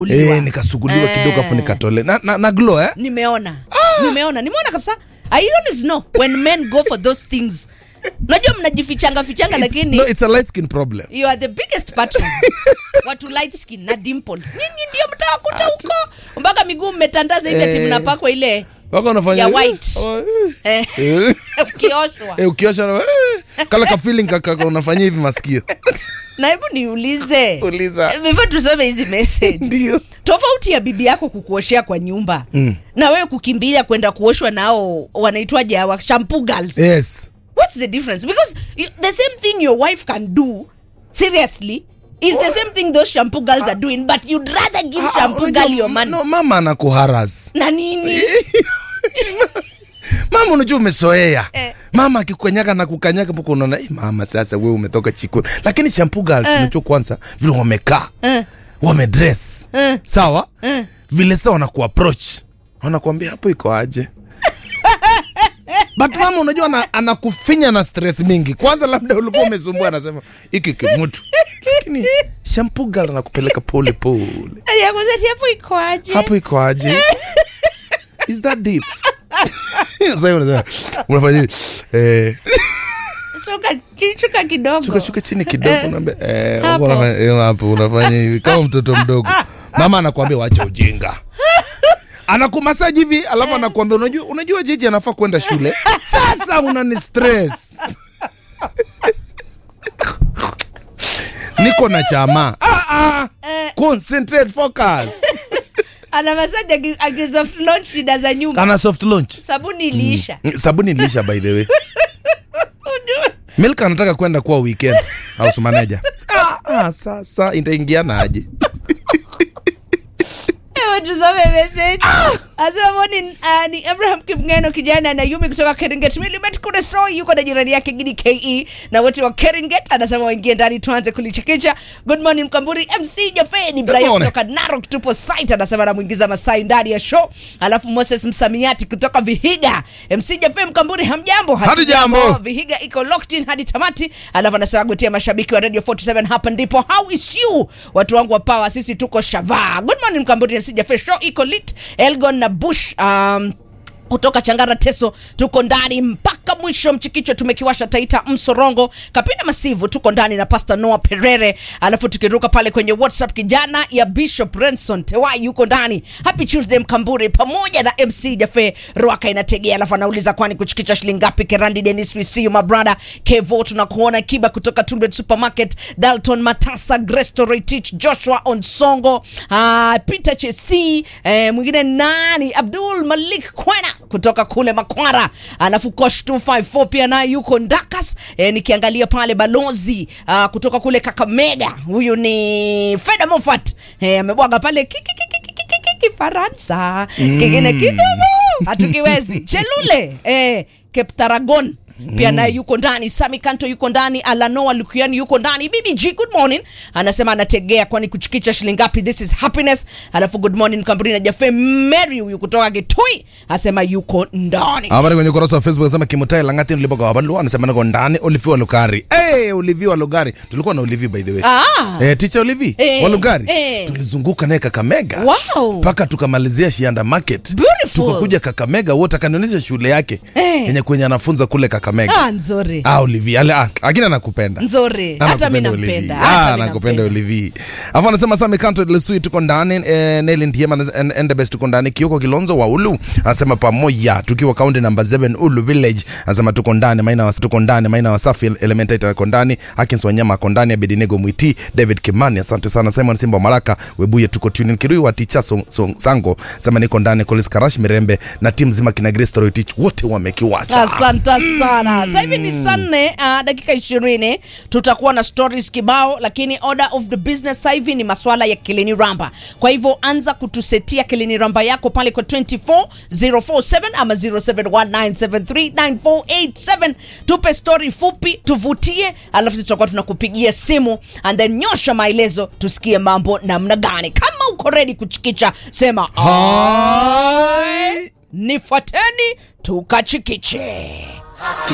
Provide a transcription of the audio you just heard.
Uliwa. eh, nikasuguliwa Eh. kidogo afu nikatole na, na, na glow eh? nimeona nimeona nimeona kabisa i always know when men go for those things unajua mnajifichanga fichanga It's- lakini no, it's a light skin problem you are the biggest patrons watu light skin na dimples nyinyi ndio mtawakuta huko mpaka miguu mmetandaza hivi ati Eh. mnapakwa ile wako unafanya Ya white. Oh, eh. eh, Eh. ukioshwa Eh, ukiosha na- eh, kala ka feeling kaka unafanyia hivi masikio na hebu niulize Uliza. before tusome hizi message ndio tofauti ya bibi yako kukuoshea kwa nyumba mm. na wewe kukimbilia kwenda kuoshwa nao wanaitwaje hawa shampoo girls yes what's the difference because you, the same thing your wife can do seriously is the same thing those shampoo girls are doing but you'd rather give Ah, shampoo unajua, girl your money no, mama anakuharas na nini mama unajua umesoea Eh. mama akikukanyaka na kukanyaka mpaka unaona "Eh, mama sasa wewe umetoka chikoni lakini shampoo girls unajua kwanza vile wamekaa Eh. wamedress Eh. sawa Eh. vile sa wanakuapproach wanakuambia hapo iko aje but mama unajua ana- anakufinya na stress mingi kwanza labda ulikuwa umesumbua anasema hiki kimutu lakini shampoo girl anakupeleka pole pole yakuzati hapo ikoaje hapo iko aje is that deep sasa unasema unafanya hivi, eh shuka shuka kidogo shuka shuka chini kidogo Eh. unaambia eh Hapo. unafanya eh, hapo unafanya hivi kama mtoto mdogo mama anakuambia wacha ujinga anakumasaji hivi alafu anakuambia unajua unajua jiji anafaa kwenda shule sasa unani stress niko na chama ah, ah. concentrate focus ana masaji akiza launch shida za nyumba ana soft launch sabuni iliisha Mm, sabuni ilisha by the way milk anataka kwenda kuwa weekend house manager ah, ah, sasa itaingiana aje Ewe tusome message. Asema morning, uh, ni Abraham Kipngeno kijana na Yumi kutoka Keringet Milimet kule so yuko na jirani yake Gidi KE na wote wa Keringet anasema waingie ndani tuanze kulichekesha. Good morning Mkamburi MC Jafeni Brian morning. kutoka Narok tupo site anasema anamuingiza Masai ndani ya show. Alafu Moses Msamiati kutoka Vihiga. MC Jafeni Mkamburi hamjambo? Hatujambo. Vihiga iko locked in hadi tamati. Alafu anasema gutia mashabiki wa Radio 47 hapa ndipo how is you? Watu wangu wa power sisi tuko shava. Good morning Mkamburi MC Jaffe show iko lit. Elgon na Bush um, kutoka Changara Teso tuko ndani mpaka mwisho. Mchikicho tumekiwasha Taita Msorongo, Kapina Masivu tuko ndani na Pastor Noah Perere, alafu tukiruka pale kwenye WhatsApp kijana ya Bishop Renson Tewai yuko ndani. Happy Tuesday Mkamburi pamoja na MC Jafe Rwaka inategea, alafu anauliza kwani kuchikicha shilingi ngapi? Kerandi Dennis, we see you my brother. Kevo tunakuona Kiba kutoka Tulbet Supermarket, Dalton Matasa, Gresto Retich, Joshua Onsongo, uh, Peter Chesi, eh, mwingine nani? Abdul Malik Kwena kutoka kule Makwara, alafu Kosh 254 pia naye yuko Ndakas. Eh, nikiangalia pale balozi uh, kutoka kule Kakamega, huyu ni Feda Mofat eh, amebwaga pale kiki kiki kiki kiki Kifaransa kingine kidogo hatukiwezi. Chelule eh, Keptaragon pia naye yuko ndani. Sami Kanto yuko ndani. Alanoa Lukiani yuko ndani. BBG, good morning, anasema anategea, kwani kuchikicha shilingi ngapi? This is happiness. Alafu good morning Kamburi na Jafe Mary huyu kutoka Gitui asema yuko ndani. habari kwenye ukurasa wa facebook anasema kimutai langati nilipoka wabalu anasema niko ndani olivi wa lugari hey, olivi wa lugari tulikuwa na olivi by the way Ah. eh, teacher olivi Eh, wa lugari eh. tulizunguka naye kakamega Wow. mpaka tukamalizia shianda market Beautiful. tukakuja kakamega wote akanionyesha shule yake Eh. yenye kwenye anafunza kule kakamega Ah, nzuri. ah, olivi ale ah, lakini anakupenda Nzuri. Hata mimi nampenda. Hata mimi nakupenda nampenda. olivi afu anasema sami kanto lesui tuko ndani eh, neli ndiema endebes tuko ndani kioko kilonzo wa ulu anasema pamoja tukiwa kaunti namba 7 ulu village anasema tuko ndani maina wa, tuko ndani maina wasafi elementaita ako ndani akins wanyama ako ndani abedinego mwiti david kimani asante sana simon simba wa maraka webuye tuko tunin kirui wa ticha so, so, sango sema niko ndani kolis karash mirembe na timu zima kina gristo roitich wote wamekiwasha asante sana sasa hivi ni saa nne uh, dakika ishirini tutakuwa na stories kibao lakini order of the business sasa hivi ni maswala ya kilini ramba kwa hivyo anza kutusetia kilini ramba yako pale kwa 24047 ama 0719739487 tupe story fupi tuvutie alafu sisi tutakuwa tunakupigia simu and then nyosha maelezo tusikie mambo namna gani kama uko ready kuchikicha sema Hai. nifuateni tukachikiche